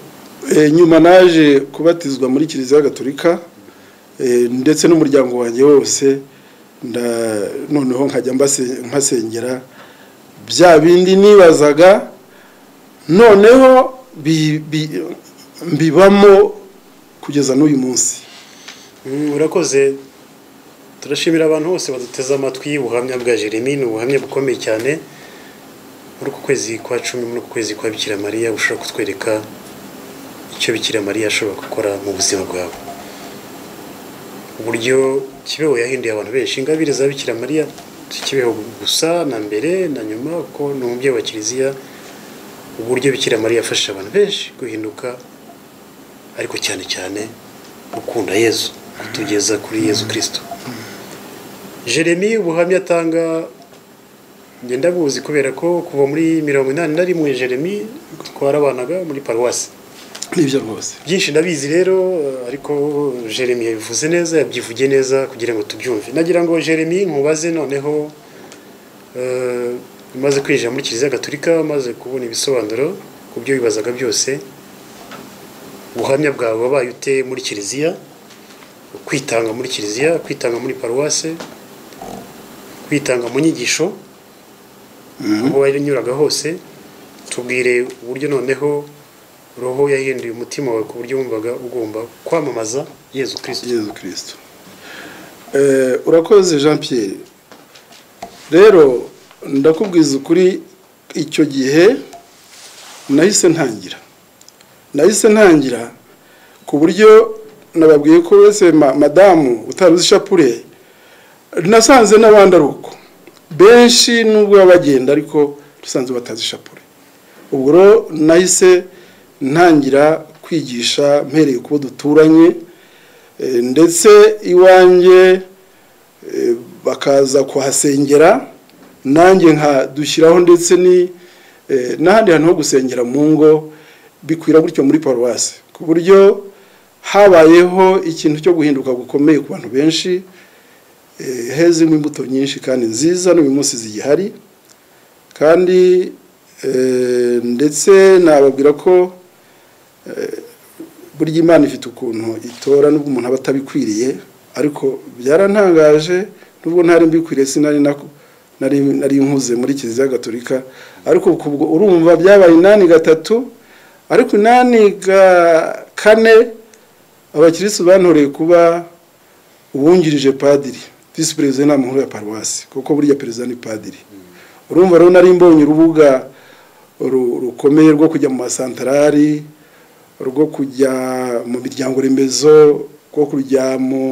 Eh, nyuma naje kubatizwa muri kiliziya gatolika eh, ndetse n'umuryango wanjye wose nda- noneho nkajya mbase- mpasengera bya bindi nibazaga noneho bi- bi- mbibamo kugeza n'uyu munsi Mm, urakoze turashimira abantu bose baduteze amatwi ubuhamya bwa jeremy ni ubuhamya bukomeye cyane muri uku kwezi kwa cumi muri uku kwezi kwa bikira mariya bushobora kutwereka icyo bikira mariya ashobora gukora mu buzima bwawe uburyo kibeho yahinduye abantu benshi ingabire za bikira mariya si kibeho gusa na mbere na nyuma kuko ni umubyeyi wa kiliziya uburyo bikira mariya yafashije abantu benshi guhinduka ariko cyane cyane gukunda yezu kutugeza kuri yezu kirisito jeremy ubuhamya atanga ngenda buzi kubera ko kuva muri mirongo inani na rimwe jeremy twarabanaga muri paruwasi nibyo rwose byinshi ndabizi rero eh, ariko jeremy yabivuze neza yabyivugiye neza kugira ngo tubyumve nagira ngo jeremy nkubaze noneho eh, umaze kwinjira muri kiliziya gatulika umaze kubona ibisobanuro ku byo wibazaga byose ubuhamya bwawe wabaye ute muri kiliziya kwitanga muri kiliziya kwitanga muri paruwase kwitanga mu nyigisho aho wanyuraga hose tubwire uburyo noneho roho yahinduye umutima wawe ku buryo wumvaga ugomba kwamamaza yezu kirisito yezu kirisito Eh, urakoze jean pierre rero ndakubwiza ukuri icyo gihe nahise ntangira nahise ntangira ku buryo nababwiye ko wese ma- madamu utari uzi ishapure nasanze n'abandi ari uko benshi nubwo baba bagenda ariko dusanze batazi ishapure ubwo rero nahise ntangira kwigisha mpereye ku bo duturanye Eh, ndetse iwanjye eh, bakaza kuhasengera nanjye nkadushyiraho ndetse ni eh, n'ahandi hantu ho gusengera mu ngo bikwira gutyo muri paruwasi ku buryo habayeho ikintu cyo guhinduka gukomeye ku bantu benshi eh, hezemo imbuto nyinshi kandi nziza n'uyu munsi zigihari kandi eh, ndetse nababwira ko burya imana ifite ukuntu itora nubwo umuntu aba atabikwiriye ariko byarantangaje nubwo ntari mbikwiriye sinari nako nari nari nkuze muri kiliziya gatolika ariko kubwo urumva byabaye inani gatatu ariko inani ga kane abakirisitu bantoreye kuba uwungirije padiri visi perezida w'inama nkuru ya paruwasi kuko burya perezida ni padiri urumva rero nari mbonye urubuga ru- rukomeye rwo kujya mu masantarari rwo kujya mu miryango remezo rwo kujya mu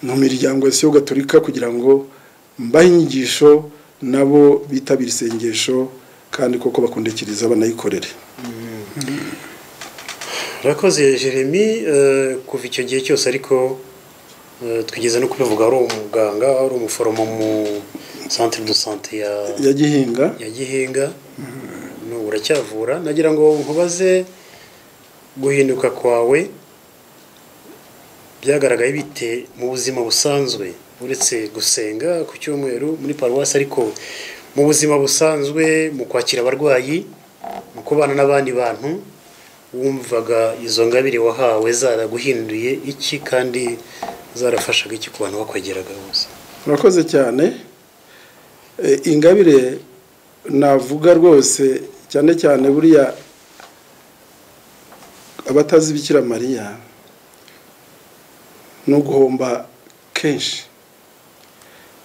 mu miryango yose yo gaturika kugira ngo mbahe inyigisho nabo bitabire isengesho kandi koko bakundikiriza banayikorere urakoze jeremy eh, kuva icyo gihe cyose ariko eh, twigeze no kubivuga wari umuganga wari umuforomo mu centre de sante ya ya gihinga ya gihinga n'ubu uracyavura nagira ngo nkubaze guhinduka kwawe byagaragaye bite mu buzima busanzwe uretse gusenga ku cyumweru muri paruwasi ariko mu buzima busanzwe mu kwakira abarwayi mu kubana n'abandi bantu wumvaga izo ngabire wahawe zaraguhinduye iki kandi zarafashaga iki ku bantu bakwegeraga bose murakoze cyane Eh, ingabire navuga rwose cyane cyane buriya abatazi bikira mariya ni uguhomba kenshi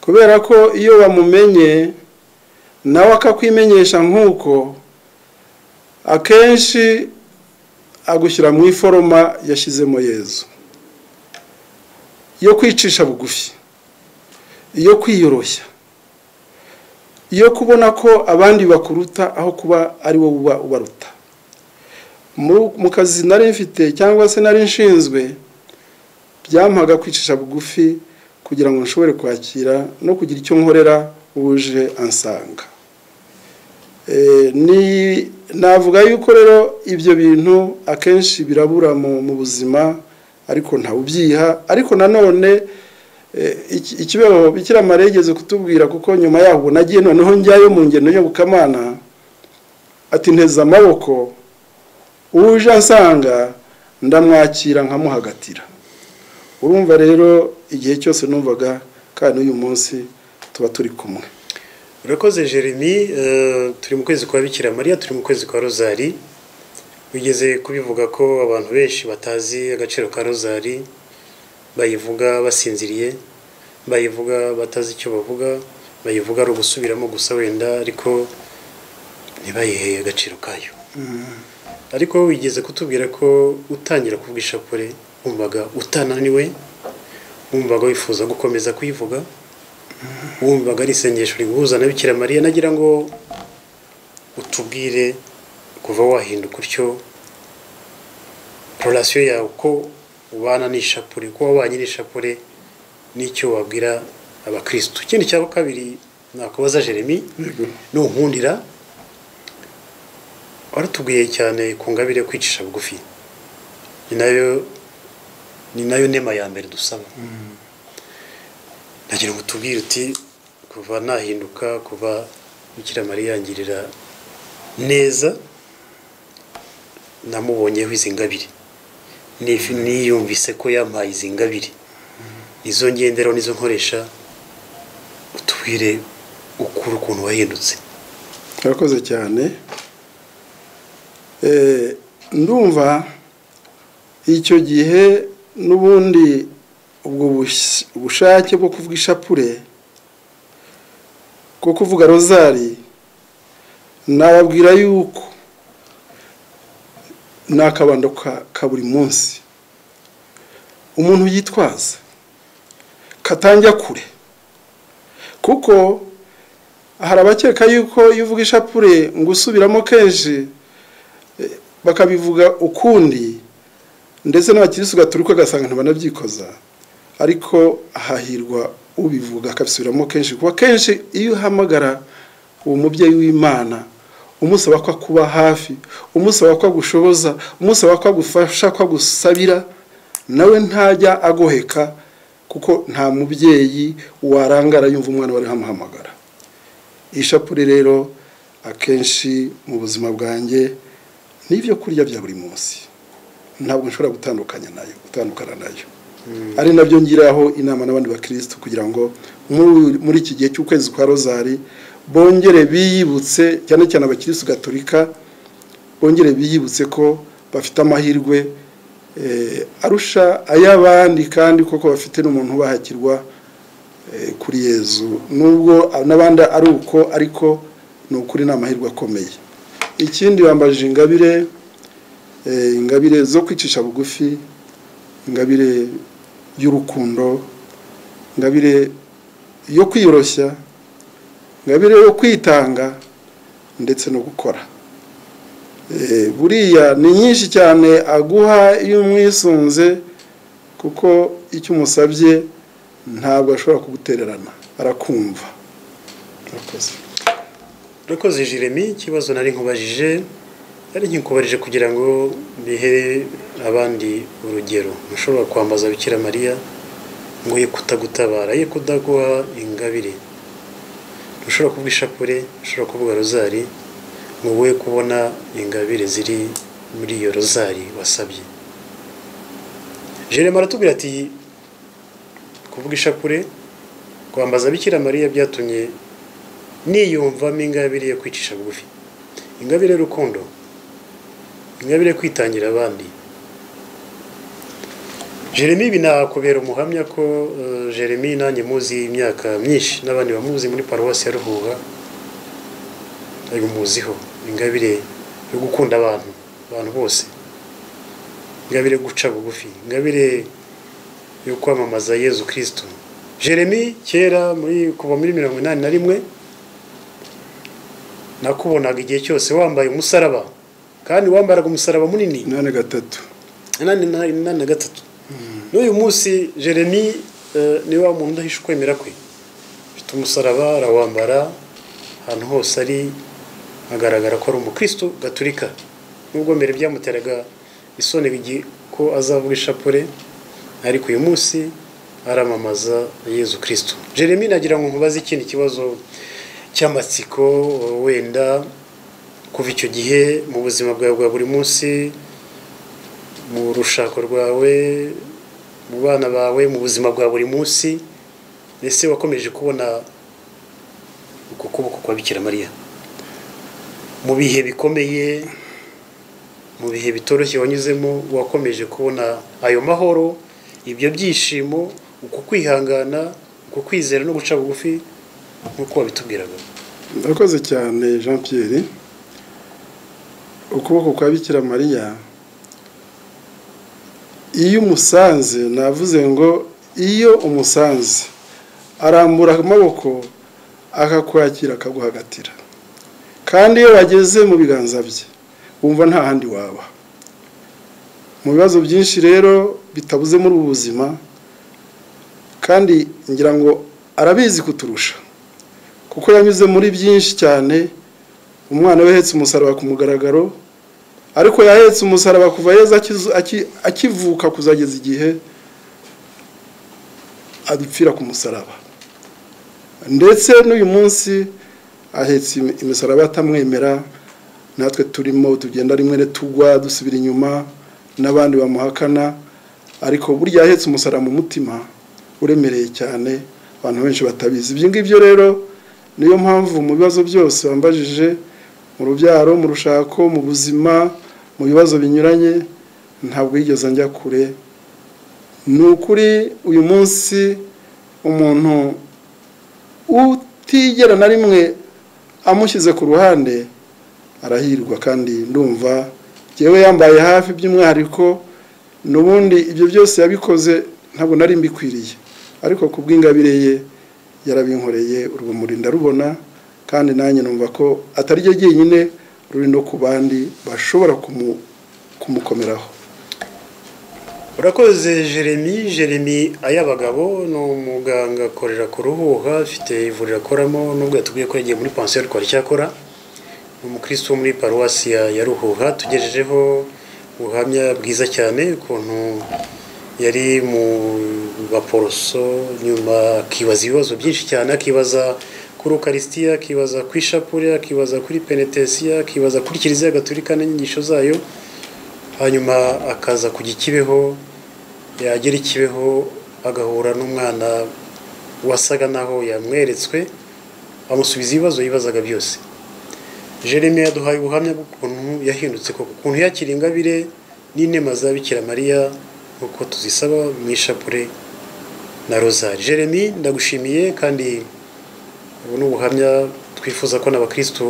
kubera ko iyo bamumenye nawe akakwimenyesha nk'uko akenshi agushyira mu iforoma yashyizemo yezu yo kwicisha bugufi iyo kwiyoroshya iyo kubona ko abandi bakuruta aho kuba ari wowe uba ubaruta mu kazi nari mfite cyangwa se nari nshinzwe byampaga kwicisha bugufi kugira ngo nshobore kwakira no kugira icyo nkorera uje ansanga navuga yuko rero ibyo bintu akenshi birabura mu buzima ariko ntawubyiha ariko nanone ikibeho bikira maregeze kutubwira kuko nyuma yaho nagiye noneho njyayo mu ngendo nyobokamana ati nteze amaboko uje asanga ndamwakira nkamuhagatira urumva rero igihe cyose numvaga kandi uyu munsi tuba turi kumwe urakoze jeremy turi mu kwezi kwa bikira mariya turi mu kwezi kwa rozari bigeze kubivuga ko abantu benshi batazi agaciro ka rozari bayivuga basinziriye bayivuga batazi icyo bavuga bayivuga ari ugusubiramo gusa wenda ariko ntibayihe agaciro kayo ariko wigeze kutubwira ko utangira kuvuga ishapure wumvaga utananiwe wumvaga wifuza gukomeza kuyivuga wumvaga ari isengesho riguhuza na bikira mariya nagira ngo utubwire kuva wahinduka utyo rorasiyo yawe uko ubana n'ishapure kuba wabanye n'ishapure n'icyo wabwira abakirisitu ikindi cya kabiri nakubaza jeremy nunkundira waratubwiye cyane ku ngabire kwicisha bugufi ni nayo ni nayo nema ya mbere dusaba nagira ngo tubwire uti kuva nahinduka kuva bikira mariya yangirira neza namubonyeho izi ngabire niyumvise ko yampaye izi ngabiri nizo ngenderaho nizo nkoresha utubwire ukura ukuntu wahindutse urakoze cyane ndumva icyo gihe n'ubundi ubwo bushake bwo kuvuga ishapure bwo kuvuga rozari nababwira yuko ni akabando ka buri munsi umuntu yitwaza katanjya kure kuko hari abakeka yuko iyo uvuga ishapure ngo usubiramo kenshi bakabivuga ukundi ndetse n'abakirisitu gaturuka ugasanga ntibanabyikozwa ariko hahirwa ubivuga akabisubiramo kenshi kuko kenshi iyo uhamagara uwo mubyeyi w'imana umusaba ko kuba hafi umusaba ko agushoboza umusaba ko agufasha ko agusabira nawe ntajya agoheka kuko nta mubyeyi warangara yumva umwana wari hamuhamagara ishapure rero akenshi mu buzima bwanjye n'ibyo kurya bya buri munsi ntabwo nshobora gutandukanya nayo gutandukana nayo ari nabyo ngiraho inama n'abandi bakirisitu kugira ngo muri iki gihe cy'ukwezi kwa rozari bongere biyibutse cyane cyane abakirisitu gatolika bongere biyibutse ko bafite amahirwe arusha ay'abandi kandi koko bafite n'umuntu ubahakirwa kuri yezu nubwo n'abandi ari uko ariko ni ukuri ni amahirwe akomeye ikindi bambaje ingabire ingabire zo kwicisha bugufi ingabire y'urukundo ingabire yo kwiyoroshya ingabire yo kwitanga ndetse no gukora buriya ni nyinshi cyane aguha iyo umwisunze kuko icyo umusabye ntabwo ashobora kugutererana arakumva urakoze jiremi ikibazo nari nkubajije nari nkikubarije kugira ngo bihe abandi urugero ushobora kwambaza bikira mariya ngo ye kutagutabara ye kudaguha ingabire ushobora kuvuga ishapure ushobora kuvuga rozari ngo we kubona ingabire ziri muri iyo rozari wasabye jerema aratubwira ati kuvuga ishapure kwambaza bikira mariya byatumye niyumvamo ingabire yo kwicisha bugufi ingabire y'urukundo ingabire yo kwitangira abandi jeremy binakubera umuhamya ko eh, jeremy nanjye muzi imyaka myinshi n'abandi bamuzi muri paruwasi ya ruhuha ayo muziho ingabire yo gukunda abantu abantu bose ingabire yo guca bugufi ingabire yo kwamamaza yezu kirisito jeremy kera muri kuva muri mirongo inani na rimwe nakubonaga igihe cyose wambaye umusaraba kandi wambaraga umusaraba munini inani gatatu inani na inani na gatatu n'uyu munsi jeremy eh, ni wa muntu udahisha ukwemera kwe afite umusaraba arawambara ahantu hose ari agaragara ko ari umukristo gaturika nubwo mbere byamuteraga isoni igi- ko azavuga ishapure ariko uyu munsi aramamaza yezu kirisito jeremy nagira ngo nkubaze ikindi kibazo cy'amatsiko wenda kuva icyo gihe mu buzima bwawe bwa buri munsi mu rushako rwawe mu bana bawe mu buzima bwa buri munsi ese wakomeje kubona uku kuboko kwa bikira mariya mu bihe bikomeye mu bihe bitoroshye wanyuzemo wakomeje kubona ayo mahoro ibyo byishimo uku kwihangana uku kwizera no guca bugufi nk'uko wabitubwiraga ndakoze cyane jean pierre ukuboko kwa bikira mariya iyo umusanze navuze ngo iyo umusanze arambura amaboko akakwakira akaguhagatira kandi iyo wageze mu biganza bye wumva nta handi waba mu bibazo byinshi rero bitabuze muri ubu buzima kandi ngira ngo arabizi kuturusha kuko yanyuze muri byinshi cyane umwana we ahetse umusaraba ku mugaragaro ariko yahetse umusaraba kuva yeza akizu- aki- akivuka kuzageza igihe adupfira ku musaraba ndetse n'uyu munsi ahetse imi- imisaraba atamwemera natwe turimo tugenda rimwe na tugwa dusubira inyuma n'abandi bamuhakana ariko burya ahetse umusaraba mu mutima uremereye cyane abantu benshi batabizi ibyo ngibyo rero niyo mpamvu mu bibazo byose wambajije mu rubyaro mu rushako mu buzima mu bibazo binyuranye ntabwo yigeze njya kure ni ukuri uyu munsi umuntu utigera na rimwe amushyize ku ruhande arahirwa kandi ndumva yewe yambaye hafi by'umwihariko n'ubundi ibyo byose yabikoze ntabwo nari mbikwiriye ariko ku bw'ingabire ye yarabinkoreye urumuri ndarubona kandi nanjye numva ko atari ryo jyenyine ruri no ku bandi bashobora kumu- kumukomeraho urakoze jeremy jeremy ayabagabo ni umuganga akorera ku ruhuha afite ivuriro akoramo nubwo yatubwiye ko yagiye muri pansiyo rwari cyakora ni umukristo wo muri paruwasi ya ya ruhuha tugejejeho ubuhamya bwiza cyane ukuntu yari mu baporoso nyuma akibaza ibibazo byinshi cyane akibaza kuri ukarisitiya akibaza ku ishapure akibaza kuri penetesiya akibaza kuri kiliziya gaturika n'inyigisho zayo hanyuma akaza kujya ikibeho yagera ikibeho agahura n'umwana wasaga naho yamweretswe amusubiza ibibazo yibazaga byose jeremy yaduhaye ubuhamya bw'ukuntu yahindutse koko ukuntu yakira ingabire n'inema za bikira mariya nk'uko tuzisaba mu ishapure na rozari jeremy ndagushimiye kandi ubu ni ubuhamya twifuza ko n'abakristo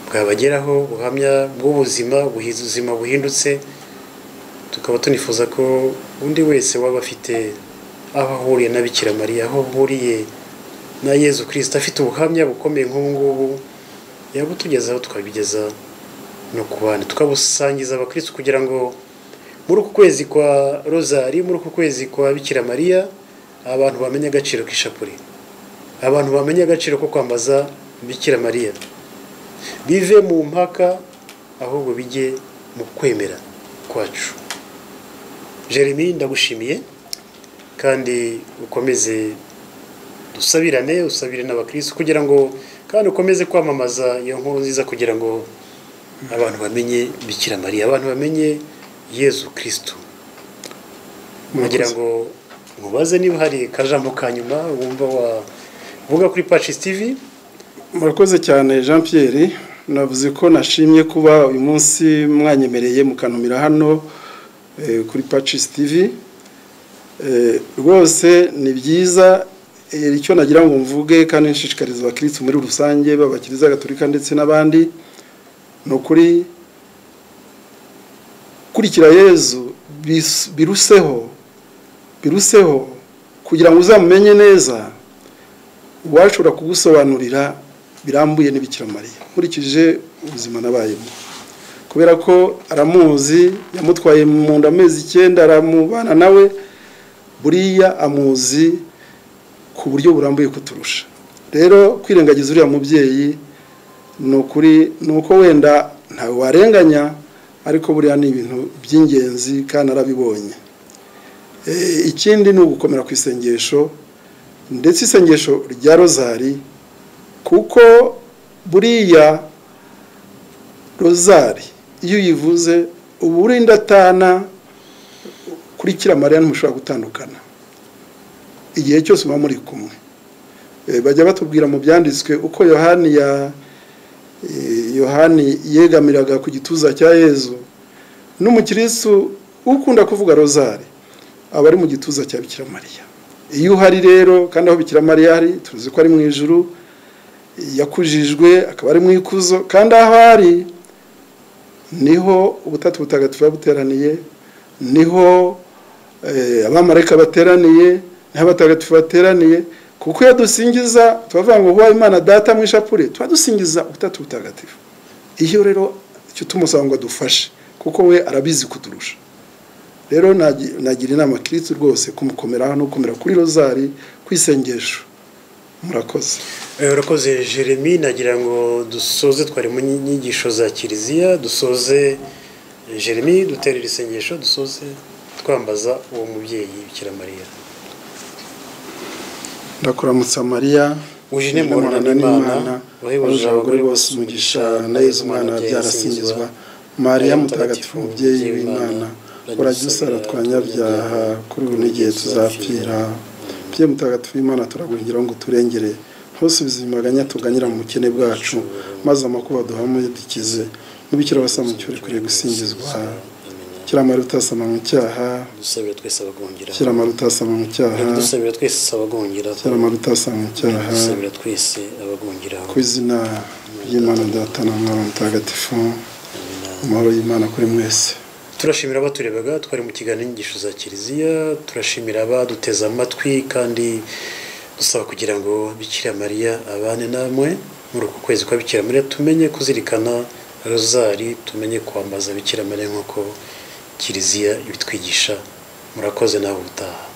bwabageraho ubuhamya bw'ubuzima ubuzima buhindutse tukaba tunifuza ko undi wese waba afite aho ahuriye na bikira mariya aho ahuriye na yezu kirisita afite ubuhamya bukomeye nk'ubu ngubu yabutugezaho tukabigeza no ku bandi tukabusangiza abakirisitu kugira ngo muri uku kwezi kwa rozari muri uku kwezi kwa bikira mariya abantu bamenye agaciro k'ishapure abantu bamenye agaciro ko kwambaza bikira mariya bive mu mpaka ahubwo bijye mu kwemera kwacu jeremy ndagushimiye kandi ukomeze dusabirane usabire n'abakirisitu kugira ngo kandi ukomeze kwamamaza iyo nkuru nziza kugira ngo abantu bamenye bikira mariya abantu bamenye yezu kirisito kugira ngo mubaze niba hari akajambo ka nyuma wumva wavuga kuri pacis tv murakoze cyane jean Pierre navuze ko nashimye kuba uyu munsi mwanyemereye mukanumira hano eh, kuri pacis tv Eh, rwose ni byiza eh, icyo nagira ngo mvuge kandi nshishikariza abakirisitu muri rusange b'abakiriza gaturika ndetse n'abandi ni ukuri kurikira yezu bis- biruseho biruseho kugira ngo uzamumenye neza uwashobora kugusobanurira birambuye n'ibikira mariya nkurikije ubuzima nabayemo kubera ko aramuzi yamutwaye mu nda amezi icyenda aramubana nawe buriya amuzi ku buryo burambuye kuturusha rero kwirengagiza uriya mubyeyi ni ukuri ni uko wenda ntawe warenganya ariko buriya ni ibintu by'ingenzi kandi arabibonye Eh, ikindi ni ugukomera ku isengesho ndetse isengesho rya rozari kuko buriya rozari iyo uyivuze uba uri indatana kuri kiriya mariya ntimushobora gutandukana igihe cyose muba muri kumwe Eh, bajya batubwira mu byanditswe uko yohani ya eh, yohani yegamiraga ku gituza cya yezu n'umukirisitu ukunda kuvuga rozari aba ari mu gituza cya bikira mariya iyo uhari rero kandi aho bikira mariya ari tuzi ko ari mu ijuru yakujijwe akaba ari mu ikuzo kandi aho ari niho ubutatu butagatifu buba buteraniye niho eh, abamarayika bateraniye niho abatagatifu bateraniye kuko iyo dusingiza turavuga ngo vuba imana data mu ishapure tuba dusingiza ubutatu butagatifu iyo rero icyo tumusaba ngo adufashe kuko we arabizi kuturusha rero nagi- nagira inama kirisitu rwose kumukomera no gukomera kuri rozari kwisengesho murakoze Eh, urakoze jeremy nagira ngo dusoze twari mu nyigisho za kiliziya dusoze eh, jeremy duterera isengesho dusoze twambaza uwo mubyeyi bikira mariya ndakuramutsa mariya Uje uje nemurana nemurana n'Imana, n'imana wahebuje wahebuje abagore bose umugisha na yezu mwana wabyara asingizwa mariya mutagatifu mubyeyi w'imana urajya usara twanyabyaha kuri ubu n'igihe tuzapfira bye mutagatifu w'imana turagwingira ngo turengere ntusubize imaganya tuganyira mu bukene bwacu maze amakuba duhamuye dukize n'ibikira basamukiwe urekuye gusingizwa kiramara utasama mu cyaha dusabire twese abagungira kiramara utasama mu cyaha dusabire twese abagungira kiramara utasama mu cyaha dusabire twese abagungira ku izina ry'imana data na mwana mutagatifu amahoro y'imana kuri mwese turashimira abaturebaga twari mu kiganiro inyigisho za kiliziya turashimira abaduteze amatwi kandi dusaba kugira ngo bikira mariya abane namwe muri uku kwezi kwa bikira mariya tumenye kuzirikana rozari tumenye kwambaza bikira mariya nk'uko kiliziya ibitwigisha murakoze nawe ubutaha